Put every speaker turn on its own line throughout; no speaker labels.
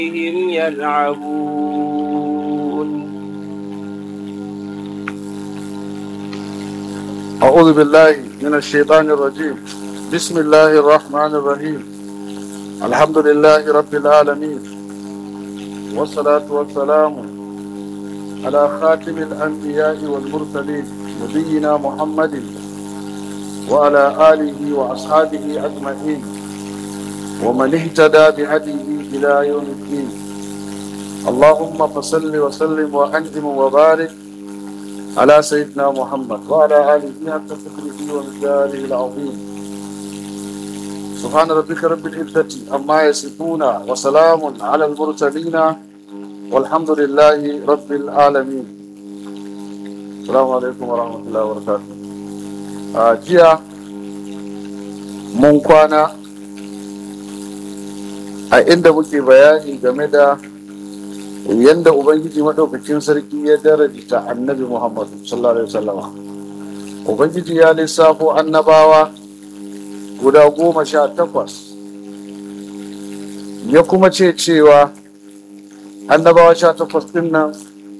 بهم يلعبون
أعوذ بالله من الشيطان الرجيم بسم الله الرحمن الرحيم الحمد لله رب العالمين والصلاة والسلام على خاتم الأنبياء والمرسلين نبينا محمد وعلى آله وأصحابه أجمعين ومن اهتدى بهديه إلى يوم الدين اللهم فصل وسلم وأنعم وبارك على سيدنا محمد وعلى آله حق قدره ومقداره العظيم سبحان ربك رب العزة عما يصفون وسلام على المرسلين والحمد لله رب العالمين السلام عليكم ورحمة الله وبركاته a jiya mun kwana a inda muke bayani game da yadda ubangiji maɗaukacin sarki ya darajta annabi muhammadu sallallahu alaihi wasallama ubangiji ya lissafo annabawa guda goma sha takwas ya kuma ce cewa annabawa sha takwas ɗin nan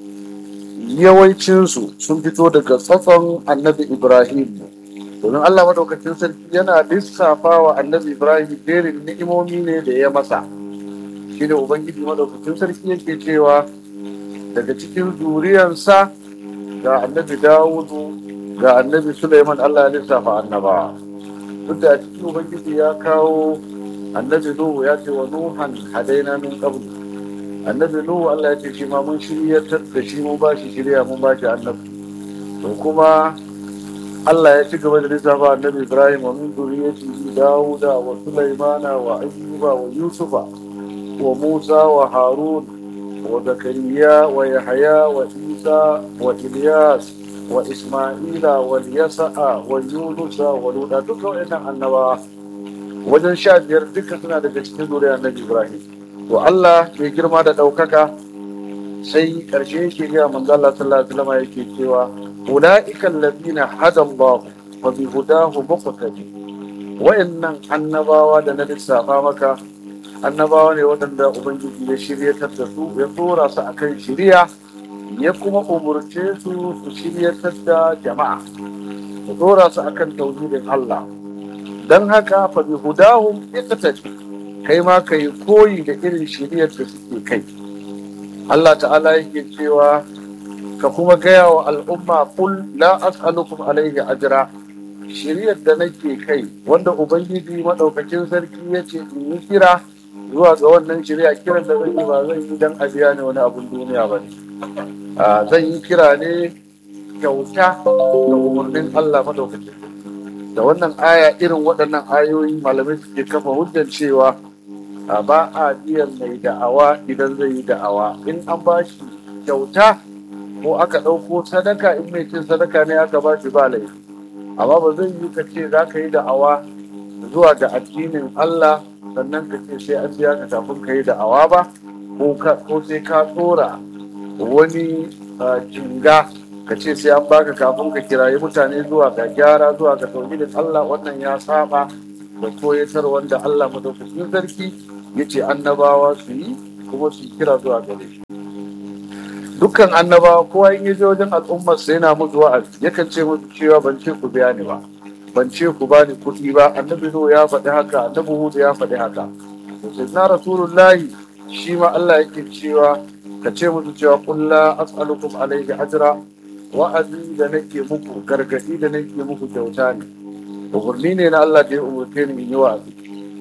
yawancinsu sun fito daga tsatson annabi ibrahim domin allah maɗaukacin sarki yana lissafa wa annabi ibrahim jerin ni'imomi ne da ya masa shi ne ubangiji maɗaukacin sarki yake cewa daga cikin zuriyarsa ga annabi dawudu ga annabi suleiman allah ya lissafa annabawa duk da a cikin ubangiji ya kawo annabi nuhu ya ce wa nuhan hadaina min qablu annabi nuhu Allah ya ce shi ma mun shiryatar da shi mun ba shi shirya mun ba shi annabi to kuma Allah ya ci gaba da lissafa annabi Ibrahim wa min zuriyatihi Dawuda wa Sulaimana wa Ayyuba wa Yusufa wa Musa wa Harun wa Zakariya wa Yahaya wa Isa wa Ilyas wa Isma'ila wa Yasa'a wa Yunusa wa Luda duka waɗannan annabawa wajen sha biyar duka suna daga cikin zuriyar annabi Ibrahim to Allah mai girma da ɗaukaka sai ƙarshe yake gaya manzo Allah sallallahu alaihi wasallam yake cewa ulaika alladhina hada Allah wa bi hudahu muqtadi wayannan annabawa da na lissafa maka annabawa ne waɗanda ubangiji ya shiryatar da su ya tsora su akan shiriya ya kuma umurce su su shiryatar da jama'a su tsora su akan tauhidin Allah dan haka fa bi hudahum iqtadi kai ma ka yi koyi da irin shiriyar da suke kai Allah ta'ala yake cewa ka kuma gaya wa al'umma kul la as'alukum alaihi ajra shiriyar da nake kai wanda ubangiji madaukakin sarki ya ce in yi kira zuwa ga wannan shiriya kiran da zan yi ba zan yi dan abiya ne wani abun duniya ba ne zan yi kira ne kyauta da umarnin Allah madaukakin da wannan aya irin waɗannan ayoyi malamai suke kafa hujjar cewa a ba a biyan mai da'awa idan zai yi da'awa in an ba shi kyauta ko aka ɗauko sadaka in mai cin sadaka ne aka ba shi ba laifi amma ba zai yi ka ce za ka yi da'awa zuwa ga addinin Allah sannan ka ce sai an biya ka kafin ka yi da'awa ba ko sai ka tsora wani jinga ka ce sai an baka kafin ka kirayi mutane zuwa ga gyara zuwa ga tauhidin Allah wannan ya saba da koyatar wanda Allah madaukakin sarki ya ce annabawa su yi kuma su kira zuwa gare shi dukkan annabawa kowa in ya je wajen al'ummar sai yana musu wa'azi yakan ce musu cewa ban ce ku biya ni ba ban ce ku ba ni kuɗi ba annabi nuhu ya faɗi haka annabi hudu ya faɗi haka to na rasulullahi shi ma Allah yake cewa ka ce musu cewa qul la as'alukum alayhi ajra wa'azi da nake muku gargadi da nake muku kyauta ne umarni ne na Allah da ya umarce ni in yi wa'azi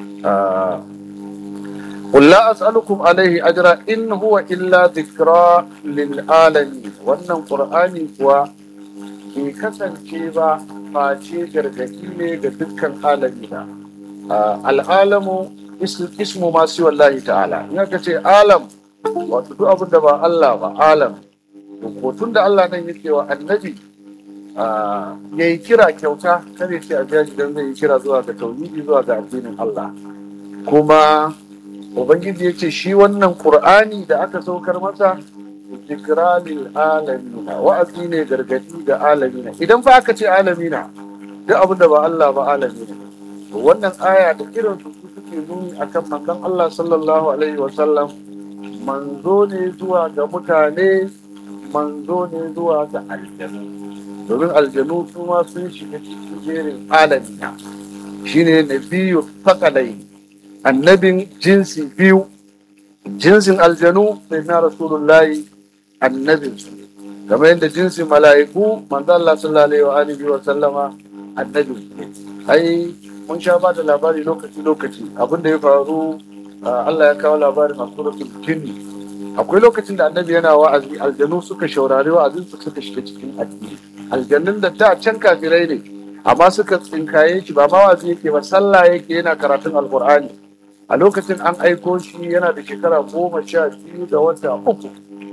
قل لا أسألكم عليه أجرا إن هو إلا ذكرى للعالمين wannan Qur'ani kuwa ke kasance ba face gargaɗi ne ga dukkan alamina al'alamu ismu masu wallahi ta'ala in aka ce alam wato duk abin da ba Allah ba alam tun da Allah nan yake wa annabi ya yi kira kyauta kare ce a biya don zai yi kira zuwa ga tauhidi zuwa ga addinin Allah kuma ubangiji ya ce shi wannan qur'ani da aka saukar masa zikra lil alamina wa'azi ne gargadi ga alamina idan fa aka ce alamina duk abin da ba Allah ba alamina wannan aya da irin su suke nuni akan manzon Allah sallallahu alaihi wa sallam manzo ne zuwa ga mutane manzo ne zuwa ga aljanu domin aljanu su ma sun shiga cikin jerin alamiya shine nabiyu fakalai annabin jinsi biyu jinsin aljanu sai na rasulullahi annabin su kamar yadda jinsin mala'iku manzo Allah sallallahu alaihi wa sallama annabin su ai mun sha ba da labari lokaci lokaci abin da ya faru Allah ya kawo labarin a suratul jinni akwai lokacin da annabi yana wa'azi aljanu suka shaurari wa'azin su suka shiga cikin addini aljanun da da can kafirai ne amma suka tsinkaye shi ba ma wa'azi yake ba sallah yake yana karatun alqur'ani a lokacin an aiko shi yana da shekara goma sha biyu da wata uku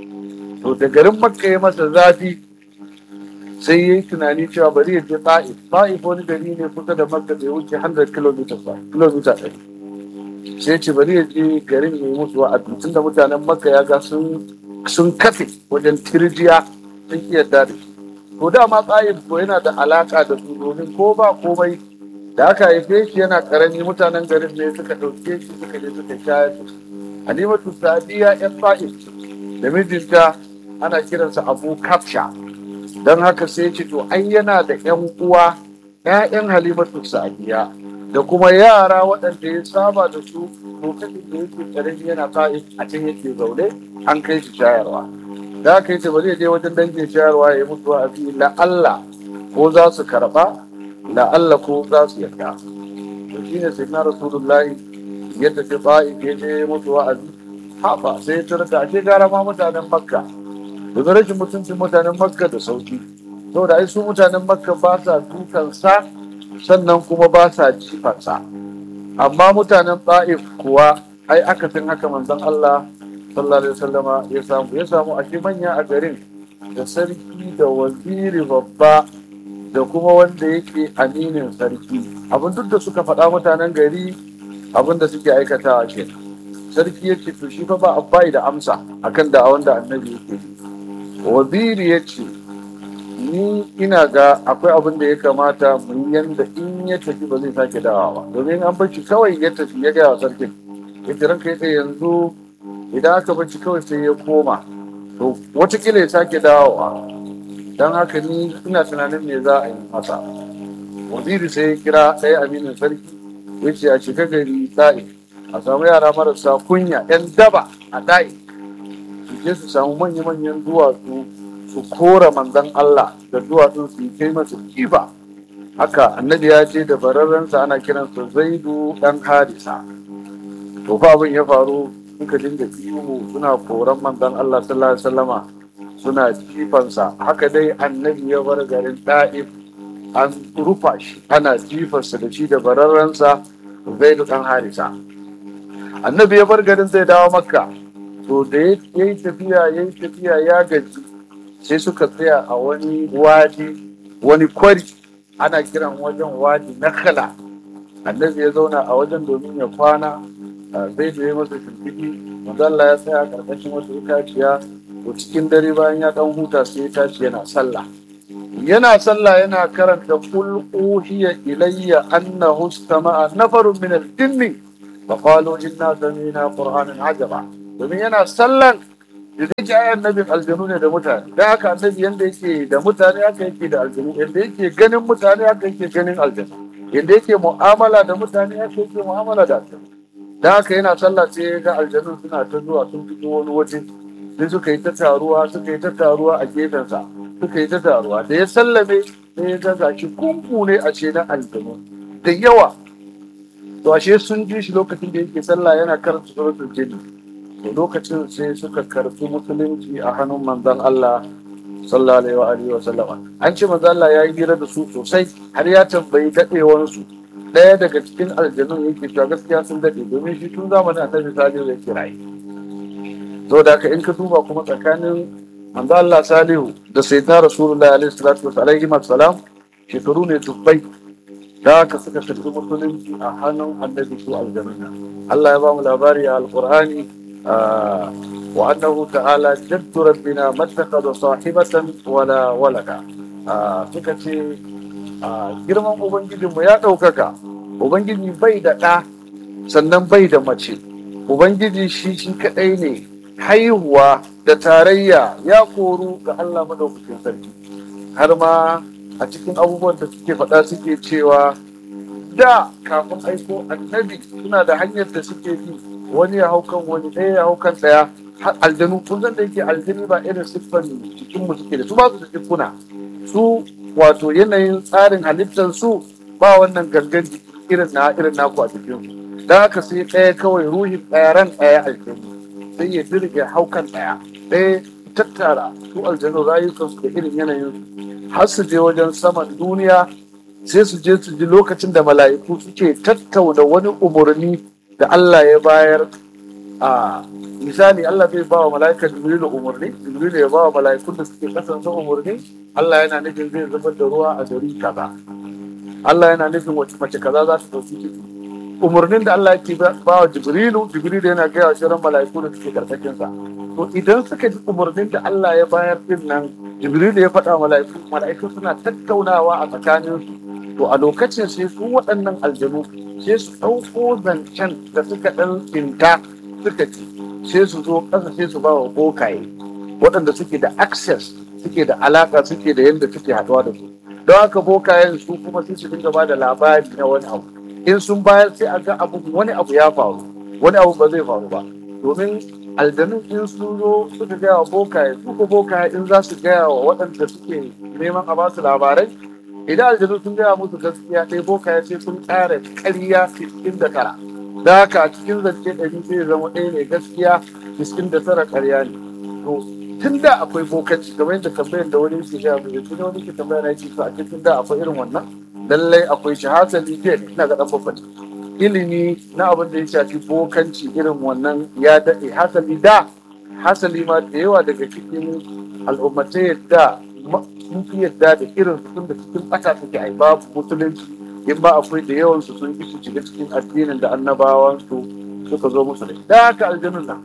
to da garin makka ya masa zafi sai ya yi tunani cewa bari ya je ta'if ta'if wani gari ne kusa da makka da ya wuce 100 km ba kilomita ɗari sai ce bari ya je garin ya yi musu wa'azi tun da mutanen makka ya ga sun kafe wajen tirjiya sun iya da shi to dama ta'if ko yana da alaka da su domin ko ba komai da aka haife shi yana karami mutanen garin ne suka ɗauke shi suka je suka shayar da shi halimatu sadiya yan ta'if da mijinta ana kiransa abu kafsha don haka sai ce to ai yana da yan uwa ƴaƴan halimatu sadiya da kuma yara waɗanda ya saba da su lokacin da yake karami yana ta'if a can yake zaune an kai shi shayarwa da aka yi ba zai je wajen dangin shayarwa ya yi mutu wa'azi la'alla ko za su karɓa la'alla ko za su yarda to shine sai na rasulullahi ya tafi ta'if ya je mutu wa'azi haɓa sai ya tarda ake gara ma mutanen makka daga rashin mutuncin mutanen makka da sauki saboda ai su mutanen makka ba sa dukansa sannan kuma ba sa jifansa amma mutanen ta'if kuwa ai aka fin haka manzon Allah sallallahu alaihi wasallama ya samu ya samu a manya a garin da sarki da waziri babba da kuma wanda yake aminin sarki abin duk da suka faɗa mutanen gari abin da suke aikatawa kenan sarki ya ce to shi fa ba abbai da amsa akan da wanda annabi yake waziri ya ce ni ina ga akwai abin da ya kamata mu yanda in ya tafi ba zai sake dawowa ba domin an bar shi kawai ya tafi ya gaya wa sarkin ya ce ranka ya yanzu idan aka bar shi kawai sai ya koma to watakila ya sake dawowa don haka ni ina tunanin me za a yi masa waziri sai ya kira ɗaya aminin sarki ya ce a shiga gari ɗa'i a samu yara marasa kunya 'yan daba a ɗa'i su je su samu manya-manyan duwatsu su kora manzan Allah da duwatsun su kai masa kifa haka annabi ya ce da bararrensa ana kiransa zaidu dan harisa to fa abin ya faru suka dinga ihu suna koran manzan Allah sallallahu alaihi wasallama suna jifansa haka dai annabi ya bar garin da'if an rufa shi ana jifarsa da shi da bararrensa zaidu dan harisa annabi ya bar garin zai dawo makka to da ya yi tafiya ya yi tafiya ya gaji sai suka tsaya a wani wadi wani kwari ana kiran wajen wadi na khala annabi ya zauna a wajen domin ya kwana zai da ya masa shimfiɗi Allah ya tsaya karkashin wata itaciya to cikin dare bayan ya dan huta sai ya tashi yana sallah yana sallah yana karanta kul uhiya ilayya annahu istama'a nafarun min al-jinni fa qalu inna sami'na qur'anan ajaba domin yana sallan da zai ji ayan nabin aljanu ne da mutane da haka annabi yanda yake da mutane haka yake da aljanu yanda yake ganin mutane haka yake ganin aljanu yanda yake mu'amala da mutane haka yake mu'amala da aljanu da haka yana sallah sai ya ga aljanu suna ta zuwa sun fito wani waje sai suka yi ta taruwa suka yi ta taruwa a gefensa suka yi ta taruwa da ya sallame sai ya ga gashi kunku ne a ce na aljanu da yawa to ashe sun ji shi lokacin da yake sallah yana karanta suratul jinni to lokacin sai suka karfi musulunci a hannun manzon Allah sallallahu alaihi wa sallama an ce manzon Allah ya yi hira da su sosai har ya tambayi dadewar su daya daga cikin aljanun yake cewa gaskiya sun dade domin shi tun zamanin annabi salihu yake rayu to da haka in ka duba kuma tsakanin manzon Allah salihu da sayyidina rasulullahi alaihi salatu wa salam shekaru ne dubbai da haka suka karbi musulunci a hannun annabi su aljanna Allah ya ba mu labari a alqur'ani وأنه تعالى جد ربنا ما اتخذ صاحبة ولا ولدا suka ce girman Ubangijinmu ya ɗaukaka Ubangiji bai da ɗa sannan bai da mace Ubangiji shi shi kaɗai ne haihuwa da tarayya ya koru ga Allah madaukakin sarki har ma a cikin abubuwan da suke faɗa suke cewa da kafin aiko annabi suna da hanyar da suke bi wani ya hau kan wani ɗaya ya hau kan ɗaya har aljanu kun san da yake aljanu ba irin siffar jikin mu suke da su ba su da siffuna su wato yanayin tsarin halittar su ba wannan gangan jiki irin na irin naku a cikin su dan haka sai ɗaya kawai ruhin ɗaya ran ɗaya aljanu sai ya dirge hau kan ɗaya ɗaya tattara su aljanu rayukansu da irin yanayin har su je wajen saman duniya sai su je su ji lokacin da mala'iku suke tattauna wani umarni da Allah ya bayar a misali Allah zai ba wa mala'ikan Jibrilu umarni Jibrilu ya ba wa mala'ikun da suke kasance umarni Allah yana nufin zai zubar da ruwa a gari kaza Allah yana nufin wace mace kaza za ta dauki ciki umarnin da Allah yake ba wa Jibrilu Jibrilu yana gaya wa shirin mala'iku da suke karkashin sa to idan suka ji umarnin da Allah ya bayar din nan Jibrilu ya faɗa mala'iku mala'iku suna tattaunawa a tsakaninsu to a lokacin sai su waɗannan aljanu sai su ɗauko zancen da suka ɗan tsinta suka ci sai su zo ƙasa sai su ba wa bokaye waɗanda suke da access suke da alaƙa suke da yadda suke haɗuwa da su don haka bokayen su kuma sai su dinga ba da labari na wani abu in sun bayar sai a ga abu wani abu ya faru wani abu ba zai faru ba domin aljanun in sun zo suka gaya wa bokaye su ko bokaye in za su gaya wa waɗanda suke neman a ba su labarai idan aljanu sun gaya musu gaskiya ɗaya boka ya ce sun ƙara ƙarya cikin da tara da haka a cikin zance ɗari zai zama ɗaya ne gaskiya cikin da tara ƙarya ne to tun da akwai bokanci kamar yadda tambayar da wani ke gaya mu yanzu ne wani ke tambayar na yake to a cikin da akwai irin wannan lallai akwai shi hasali ke ina ga ɗan babban ilimi na abin da ya shafi bokanci irin wannan ya daɗe hasali da hasali ma da yawa daga cikin al'ummatai da sun fi yadda da irin su da cikin ɓata suke ai babu musulunci in ba akwai da yawan su sun su shiga cikin addinin da annabawan su suka zo musu da da haka aljanun nan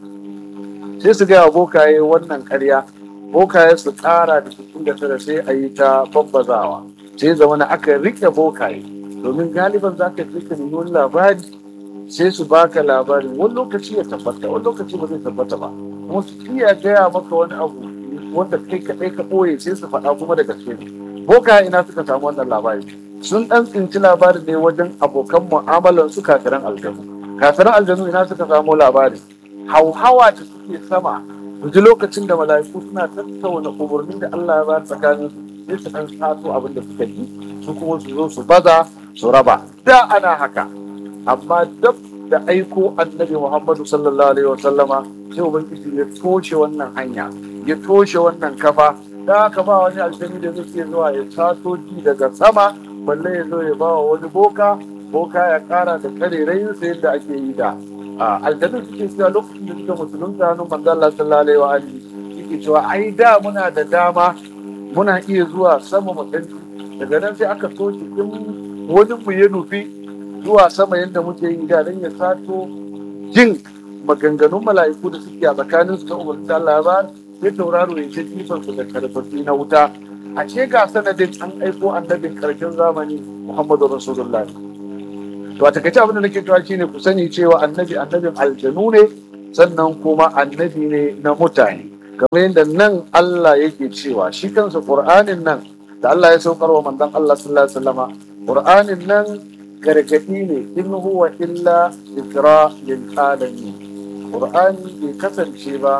sai su gaya bokaye wannan karya bokaye su ƙara da cikin da tara sai a yi ta babbazawa sai zama na aka rike bokaye domin galiban za ka rike nemi wani labari sai su baka labarin wani lokaci ya tabbata wani lokaci ba zai tabbata ba kuma su iya gaya maka wani abu wanda kai kaɗai ka ɓoye sai su faɗa kuma da gaske ne boka ina suka samu wannan labari sun ɗan tsinci labarin ne wajen abokan mu'amalan su kafiran aljanu kafiran aljanu ina suka samu labari hauhawa da suke sama su ji lokacin da mala'iku suna tattauna umarnin da Allah ya ba tsakanin sai su ɗan sato abin da suka ji su kuma su zo su baza su raba da ana haka amma dab da aiko annabi Muhammadu sallallahu alaihi wa sallama sai ubangiji ya toshe wannan hanya ya toshe wannan kafa da haka ba wani aljani da zai zuwa ya taso ji daga sama balle ya zo ya bawa wani boka boka ya kara da karerayin sa yadda ake yi da aljanun suke cewa lokacin da suka musulunta hannun manzo Allah sallallahu alaihi wa alihi suke cewa ai da muna da dama muna iya zuwa sama mu daga nan sai aka soke in wani mu ya nufi zuwa sama yadda muke yi da dan ya sato jin maganganun mala'iku da suke a tsakanin su ta umarci Allah ba sai tauraro ya ce jifan su da karfafi na wuta a ce ga sanadin an aiko annabin karshen zamani Muhammadu Rasulullah to a takaice abin da nake cewa shine ku sani cewa annabi annabin aljanu ne sannan kuma annabi ne na mutane kamar yadda nan Allah yake cewa shi kansa Qur'anin nan da Allah ya saukar wa manzon Allah sallallahu alaihi wasallama Qur'anin nan gargadi ne in huwa illa zikra lil alamin Qur'ani bai kasance ba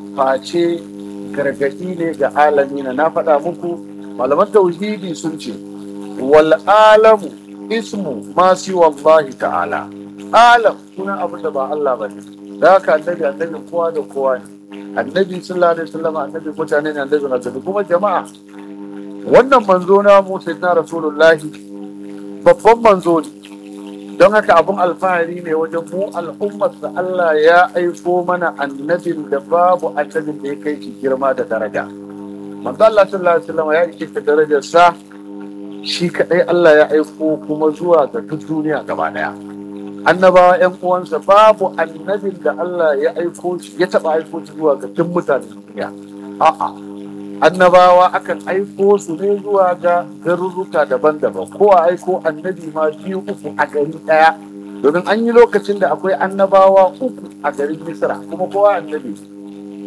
face gargadi ne ga alamina na faɗa muku malaman tauhidi sun ce wal alamu ismu ma si wallahi ta'ala alam suna abu da ba Allah ba ne da haka annabi annabi kowa da kowa ne annabi sallallahu alaihi wasallam annabi mutane ne annabi na kuma jama'a wannan manzo na mu sayyidina rasulullahi babban manzo ne don haka abin alfahari ne wajen mu al'ummarsa Allah ya aiko mana annabin da babu annabin da ya kai shi girma da daraja manzo Allah sallallahu alaihi wasallam ya ishe ta darajar sa shi kadai Allah ya aiko kuma zuwa ga duk duniya gaba daya annabawa yan uwansa babu annabin da Allah ya aiko shi ya taba aiko shi zuwa ga duk mutanen duniya a'a annabawa akan aiko su ne zuwa ga garuruka daban-daban ko a aiko annabi ma biyu uku a gari ɗaya domin an yi lokacin da akwai annabawa uku a garin misra kuma kowa annabi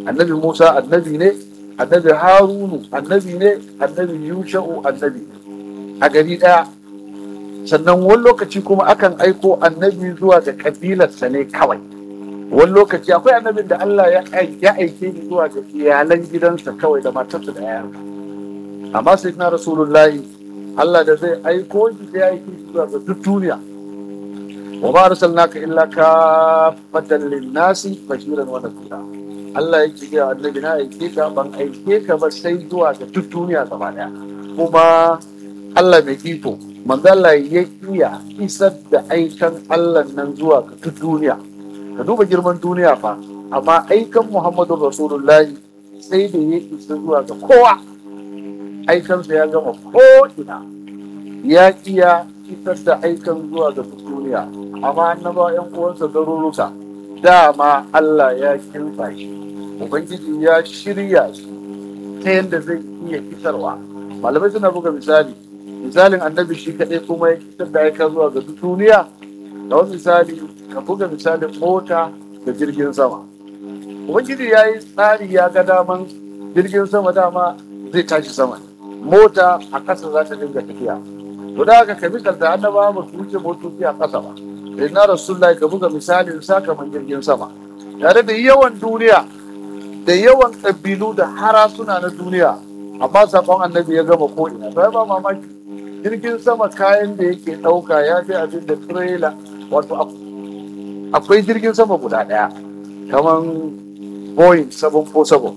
annabi musa annabi ne annabi harunu annabi ne annabi yusha'u annabi ne a gari ɗaya sannan wani lokaci kuma akan aiko annabi zuwa ga kabilarsa ne kawai wani lokaci akwai annabin da Allah ya aike ni zuwa ga iyalan gidansa kawai da matarsa da yayansa amma sai na rasulullahi Allah da zai aiko shi sai aike shi zuwa ga duk duniya wa ma arsalnaka illa kafatan lin-nasi bashiran wa nadhira Allah yake ga annabi na aike ka ban aike ka ba sai zuwa ga duk duniya gaba daya kuma Allah mai iko manzala ya iya isar da aikan Allah nan zuwa ga duk duniya ka duba girman duniya fa amma aikan Muhammadu Rasulullahi sai da ya isa zuwa ga kowa aikansa ya gama ko'ina ya iya isar da aikan zuwa ga duk duniya amma annaba yan uwansa garuruka dama Allah ya kinsa shi Ubangiji ya shirya shi ta yadda zai iya isarwa malamai suna buga misali misalin annabi shi kaɗai kuma ya fitar da aika zuwa ga duniya da wani misali ka buga misalin mota da jirgin sama ubangiji ya yi tsari ya ga daman jirgin sama dama zai tashi sama mota a ƙasa za ta dinga tafiya to da haka ka misalta annaba ba su wuce motoci a ƙasa ba sai na rasulullahi ka buga misalin sakaman jirgin sama tare da yawan duniya da yawan ƙabilu da harasuna na duniya amma sakon annabi ya gama ko'ina sai ba mamaki jirgin sama kayan da yake ɗauka ya fi abin da trailer wato akwai jirgin sama guda ɗaya kamar boeing 747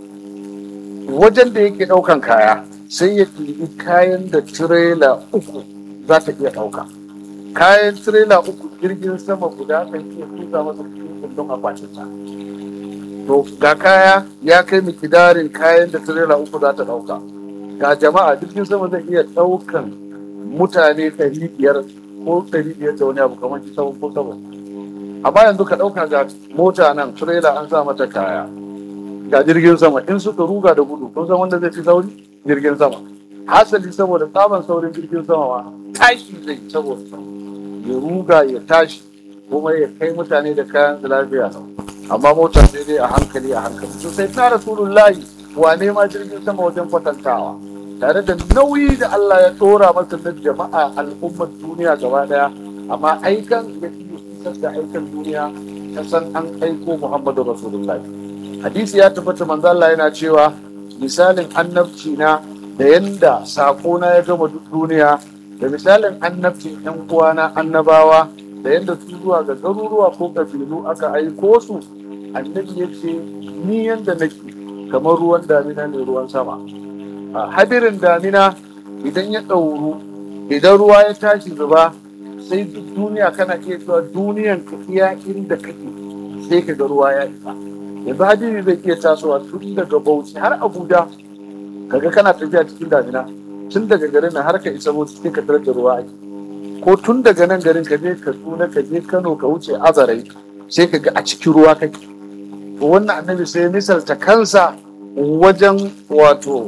wajen da yake ɗaukan kaya sai ya ɗibi kayan da trailer uku za ta iya ɗauka kayan trailer uku jirgin sama guda kan iya tuka masa cikin kundin akwatinsa to ga kaya ya kai mikidarin kayan da trailer uku za ta ɗauka ga jama'a jirgin sama zai iya ɗaukan mutane ɗari biyar ko ɗari biyar da wani abu kamar shi sabon ko sabon amma yanzu ka ɗauka ga mota nan trailer an sa mata kaya ga jirgin sama in suka ruga da gudu kun san wanda zai fi sauri jirgin sama hasali saboda tsaban saurin jirgin sama ma tashi zai saboda ya ruga ya tashi kuma ya kai mutane da kayan su lafiya amma mota sai dai a hankali a hankali to sai na rasulullahi wane ma jirgin sama wajen kwatantawa tare da nauyi da Allah ya tsora masa na jama'a al'ummar duniya gaba daya amma aikan ya iya isar da aikan duniya ta san an aiko Muhammadu Rasulullah hadisi ya tabbata manzo Allah yana cewa misalin annabci na da yanda sako na ya gama duk duniya da misalin annabcin yan uwana annabawa da yanda su zuwa ga garuruwa ko kabilu aka aiko su annabi ya ce ni yanda nake kamar ruwan damina ne ruwan sama hadirin damina idan ya ɗauru idan ruwa ya tashi zuba sai duk duniya kana iya cewa duniyan ka iya inda kake sai ka ga ruwa ya isa yanzu hadiri zai iya tasowa tun daga bauchi har abuja kaga kana tafiya cikin damina tun daga garin nan har ka isa bauchi sai ka tarar da ruwa ake ko tun daga nan garin ka je kaduna ka je kano ka wuce azarai sai ka ga a cikin ruwa kake wannan annabi sai misalta kansa wajen wato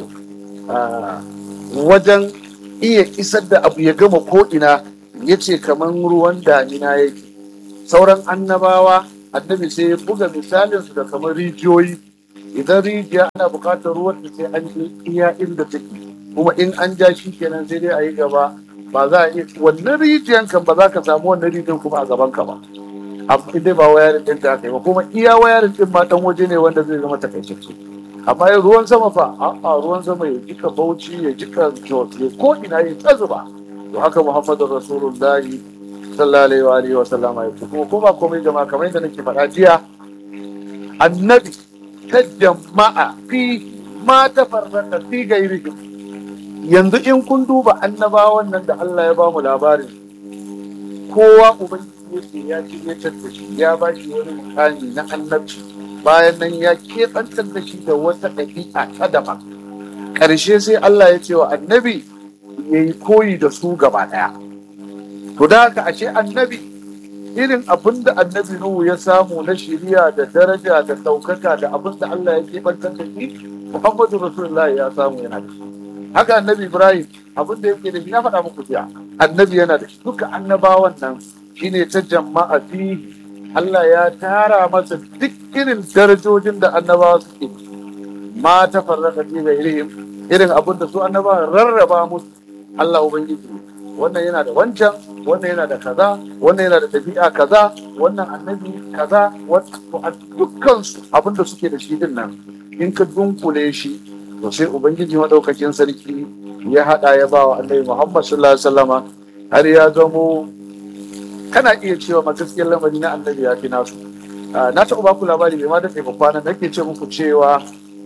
wajen iya isar da abu ya gama ko'ina ya ce kamar ruwan damina yake sauran annabawa annabi sai ya buga misalinsu da kamar rijiyoyi idan rijiya ana buƙatar ruwan da sai an je iya inda take kuma in an ja shi kenan sai dai a yi gaba ba za a iya wannan rijiyan kan ba za ka samu wannan rijiyan kuma a gaban ka ba amma dai ba wayarin ɗin da aka yi ba kuma iya wayarin ɗin ma ɗan waje ne wanda zai zama takaitacce amma yin ruwan sama fa a'a ruwan sama ya jika bauchi ya jika jos ya ko ina ya ta zuba to haka muhammadu rasulullahi sallallahu alaihi wa sallama ya kuma kuma komai jama'a kamar yadda nake faɗa jiya annabi ta jama'a fi ma ta farraka fi gairihim yanzu in kun duba annabawan nan da Allah ya bamu labarin kowa ubangiji ya ce ya ce ya shi ya ba shi wani mukami na annabci bayan nan ya keɓantar da shi da wata ɗabi'a ta daban ƙarshe sai Allah ya ce wa annabi ya yi koyi da su gaba ɗaya to da haka ashe annabi irin abin da annabi Nuhu ya samu na shiriya da daraja da ɗaukaka da abin da Allah ya keɓantar da shi Muhammadu Rasulullahi ya samu yana da shi haka annabi Ibrahim abin da yake da shi na faɗa muku jiya annabi yana da shi duka annabawan nan shine ta jama'a fi Allah ya tara masa duk irin darajojin da annabawa suke ma ta farraka fi ghairihim irin abin da su annabawa rarraba musu Allah ubangiji wannan yana da wancan wannan yana da kaza wannan yana da ɗabi'a kaza wannan annabi kaza a dukkan su abin da suke da shi din nan in ka dunkule shi to sai ubangiji madaukakin sarki ya hada ya ba wa annabi Muhammad sallallahu alaihi wasallama har ya zamo kana iya cewa ma gaskiyar lamari na annabi ya fi nasu na taɓa baku labari mai ma da tsaye kwanan nake ce muku cewa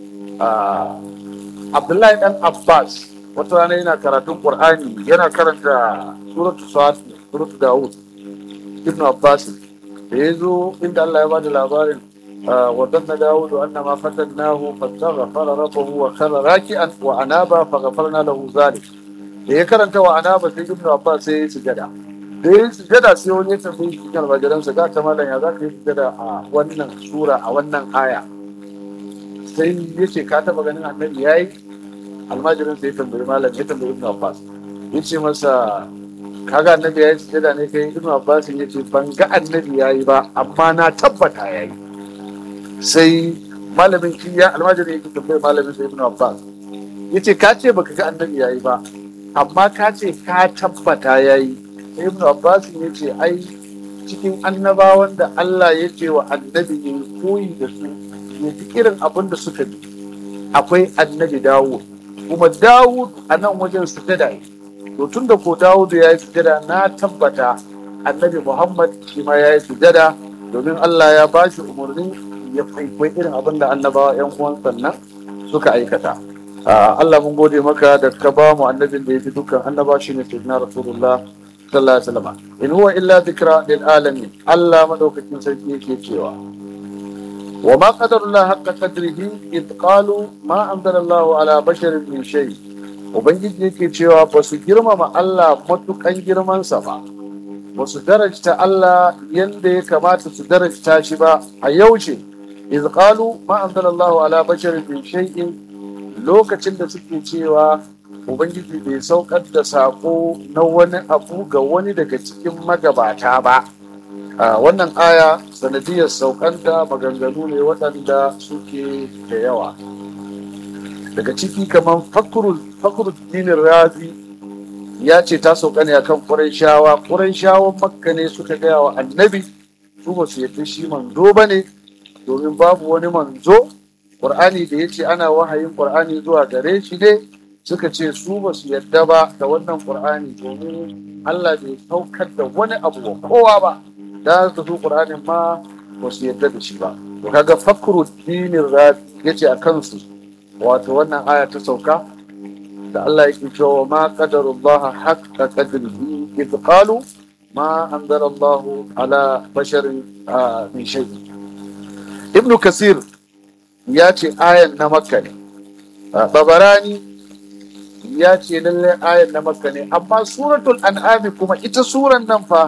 Abdullahi dan Abbas wata rana yana karatun Qur'ani yana karanta suratu Sa'ad suratu Dawud Ibn Abbas da ya zo inda Allah ya bada labarin wa danna Dawud annama fatannahu fastaghfara rabbahu wa khara raki'an wa anaba faghfarna lahu zalik da ya karanta wa anaba sai Ibn Abbas sai ya sujada da ya sujada sai wani ya tambayi shi kan almajiransa ga ta malam ya za ka yi sujada a wannan sura a wannan aya sai ya ce ka taba ganin annabi ya yi almajirin sai ya tambayi malam ya tambayi ibn abbas ya ce masa kaga annabi ya yi sujada ne kai ibn abbas ya ce ban ga annabi ya yi ba amma na tabbata ya yi sai malamin kiya almajirin yake tambayi malamin sai ibn abbas ya ce ka ce baka ga annabi ya yi ba amma ka ce ka tabbata ya yi sai ibn abbas ya ce ai cikin annabawan da Allah ya ce wa annabi ya koyi da su ya fi irin abin da suka bi akwai annabi dawud kuma dawud a nan wajen sujada to tun da ko dawud ya yi sujada na tabbata annabi muhammad shi ma ya yi sujada domin allah ya ba shi umarni ya kwaikwai irin abin da annabawa yan uwan sannan suka aikata allah mun gode maka da ka ba mu annabin da ya fi dukkan annaba shi ne sayyidina rasulullah sallallahu alaihi wasallam in huwa illa dhikra lil alamin allah madaukakin sarki yake cewa وما قدر الله حق قدره إذ قالوا ما أنزل الله على بشر من شيء Ubangiji yake cewa ba su girmama Allah matukan girmansa ba, ba su darajta Allah yadda ya kamata su darajta shi ba a yaushe, iz qalu ma anzalallahu ala basharin min shay'in lokacin da suke cewa Ubangiji bai saukar da sako na wani abu ga wani daga cikin magabata ba. a wannan aya sanadiyar saukanta maganganu ne waɗanda suke da yawa daga ciki kamar fakurul dinin razi ya ce ta sauka ne akan ƙurayshawa ƙurayshawan makka ne suka gaya wa annabi su ba su yadda shi manzo ba ne domin babu wani manzo ƙur'ani da ya ce ana wahayin ƙur'ani zuwa gare shi ne suka ce su ba su yadda ba da wannan ƙur'ani domin allah bai saukar da wani abu wa kowa ba da su su ƙur'anin ma ba su yadda da shi ba to kaga fakru dinin rafi yace a kansu wato wannan aya ta sauka da Allah yake cewa ma qadarullah haqqa qadrihi idh qalu ma anzala Allah ala basharin min shay ibnu kasir ya ce ayan na makka ne babarani ya ce lallai ayan na makka ne amma suratul an'ami kuma ita suran nan fa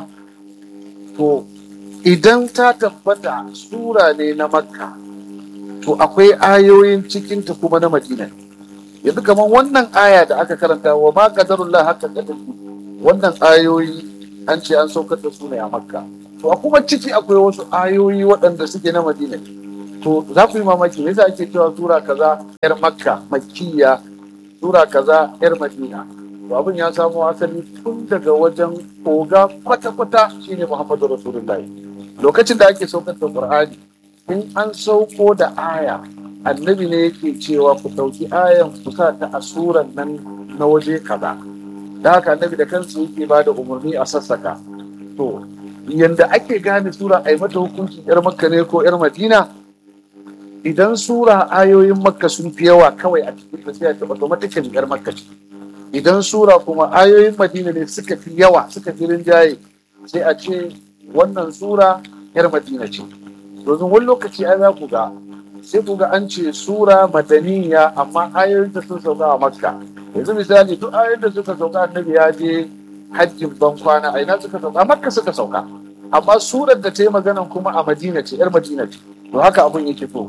to idan ta tabbata sura ne na makka to akwai ayoyin cikinta kuma na madina yanzu kamar wannan aya da aka karanta wa ma qadarullah haka qadari wannan ayoyi an ce an saukar da su ne a makka to a kuma ciki akwai wasu ayoyi waɗanda suke na madina to za ku yi mamaki me yasa ake cewa sura kaza yar makka makkiya sura kaza yar madina to abin ya samo asali tun daga wajen oga kwata-kwata shine muhammadu rasulullahi lokacin da ake saukar da qur'ani in an sauko da aya annabi ne yake cewa ku ɗauki ayan ku sa ta a suran nan na waje kaza da haka annabi da kansa yake ba da umarni a sassaka to yanda ake gane sura a yi mata hukunci yar makka ne ko yar madina idan sura ayoyin makka sun fi yawa kawai a cikin da sai a taɓa automatikin yar makka ce idan sura kuma ayoyin madina ne suka fi yawa suka fi rinjaye sai a ce wannan sura yar madina ce domin wani lokaci ai za ku ga sai ku ga an ce sura madaniya amma ayoyin da sun sauka a makka yanzu misali duk ayoyin da suka sauka annabi ya je hajjin ban kwana a ina suka sauka a makka suka sauka amma surar da ta yi maganan kuma a madina ce yar madina ce to haka abun yake to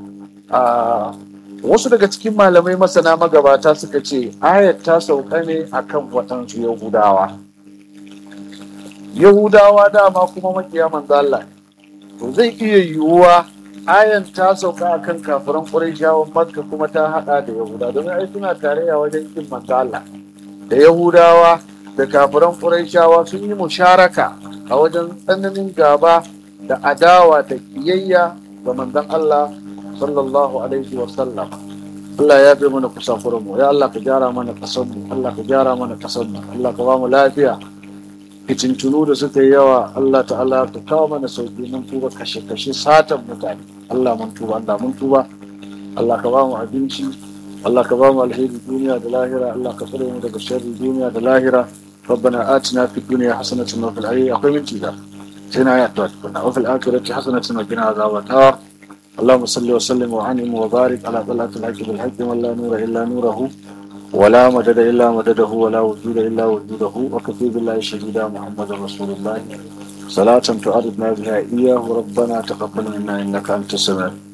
wasu daga cikin malamai masana magabata suka ce ayat ta sauka ne akan waɗansu yahudawa yahudawa dama kuma makiya manzo Allah to zai iya yiwuwa ayan ta sauka akan kafiran Qurayshawan Makka kuma ta hada da Yahuda domin ai suna tarayya wajen kin manzo Allah da Yahudawa da kafiran Qurayshawa sun yi musharaka a wajen tsananin gaba da adawa da kiyayya ga manzon Allah sallallahu alaihi wa sallam Allah ya bi mana kusafuran mu ya Allah ka gyara mana kasar mu Allah ka gyara mana kasar mu Allah ka ba mu lafiya fitintunu da suka yi yawa Allah ta'ala ka kawo mana sauki mun tuba kashe kashe satan mutane Allah mun tuba Allah mun tuba Allah ka ba mu abinci Allah ka ba mu alheri duniya da lahira Allah ka tsare mu daga sharri duniya da lahira ربنا آتنا في الدنيا حسنة وفي الآخرة أقوى من كذا سينا آيات وفي الآخرة حسنة وقنا عذاب النار اللهم صل وسلم وعنهم وبارك على طلعة الحق بالحق ولا نور إلا نوره ولا مدد إلا مدده ولا وجود إلا وجوده وكفي بالله شهيدا محمد رسول الله صلاة تعرضنا بها إياه ربنا تقبل منا إنك أنت السميع